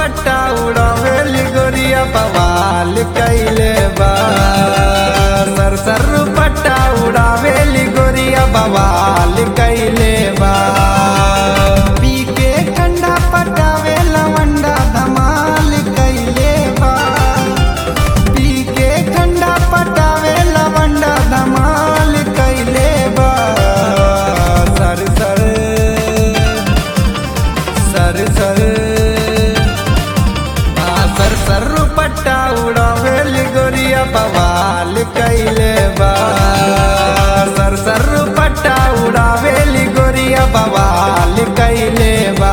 पट्टा उड़ावेली गोरिया बवाल कैले बा सर सर पट्टा उड़ावेली गोरिया बवाल कैले बा पी के ठंडा पटावे लवंडा धमाल कैले बा पी के ठंडा पटावे लवंडा धमाल कैले बा सर सर सर सर आ सर सर पट्टा उड़ावेली गोरिया बवाल कैले बा सर सर पट्टा उड़ावेली गोरिया बवाल कैले बा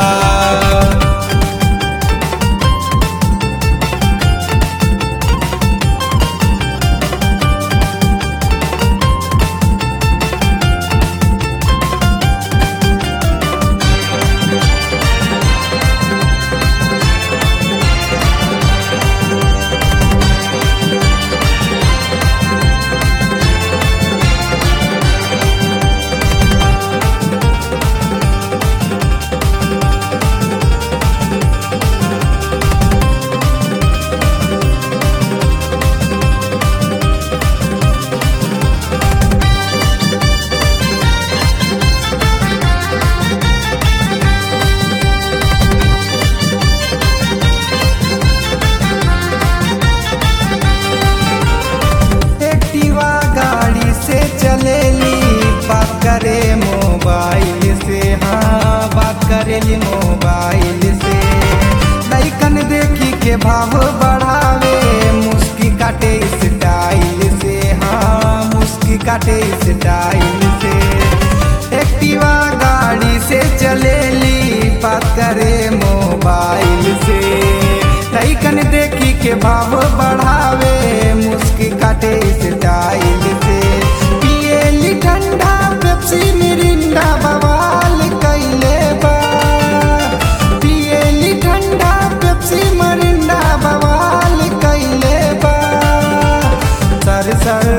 एक्टिवा गाड़ी से चलेली बात करे मोबाइल से हाँ बात करेली मोबाइल से लैकन देखी के भाव बढ़ावे मुस्की काटे स्टाइल से हाँ मुस्की काटे स्टाइल से एक्टिवा गाड़ी से चलेली बात करे मोबाइल से लैकन देखी के भाव बढ़ावे मुस्की काटे स्टाइल से पिएली ठंडा पेप्सी मिरिंडा बवाल कैले बा पिएली ठंडा पेप्सी मिरिंडा बवाल कैले बा सर सर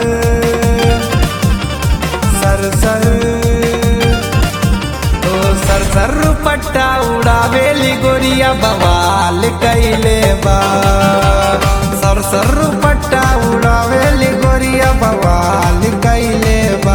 सर सर ओ सर सर पट्टा उड़ावेली गोरिया बवाल कैले बा सर सर पट्टा उड़ावेली गोरिया बवाल कैले बा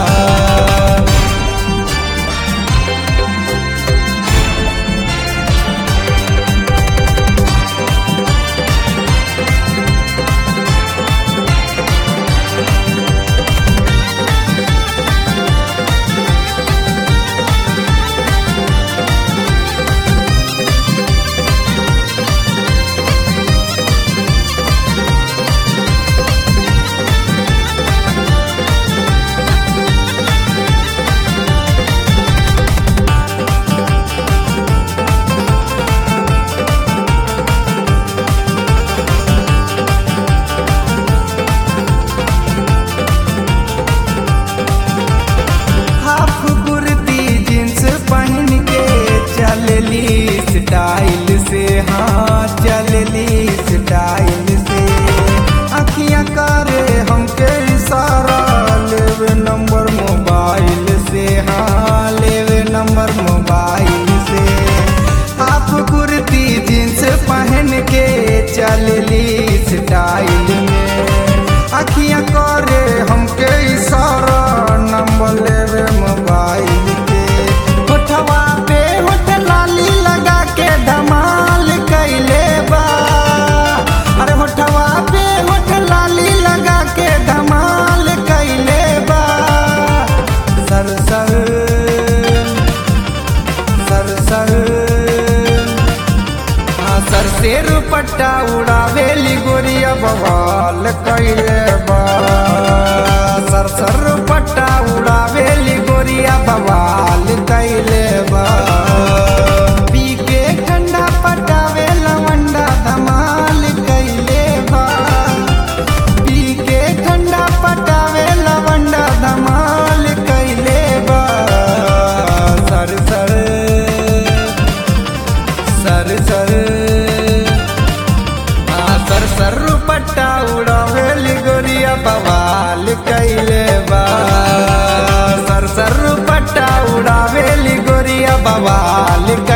हाफ कुर्ती जींस पहन के चलली स्टाइल से हाँ चलली स्टाइल से अखियां करे हमके इशारा लेवे नंबर मोबाइल से हाँ लेवे नंबर मोबाइल से हाफ कुर्ती जींस पहन के चलली स्टाइल में अखियां करे हमके इशारा नंबर लेवे मोबाइल के होठवा पे होठ लाली लगा के धमाल कैले बा अरे होठवा पे होठ लाली लगा के धमाल कैले बा सर सर सर सर हाँ सर से रुपट्टा उड़ावेली गोरिया बवाल कैले बा सर सर रुपट्टा उड़ावेली गोरिया बवाल कैले बा पी के ठंडा पटावे लवंडा धमाल कैले बा पी के ठंडा पटावे लवंडा धमाल कैले बा सर सर सर सर आ सर सर पट्टा उड़ावेली गोरिया बवाल कैले बा सर सर पट्टा उड़ावेली गोरिया बवाल कैले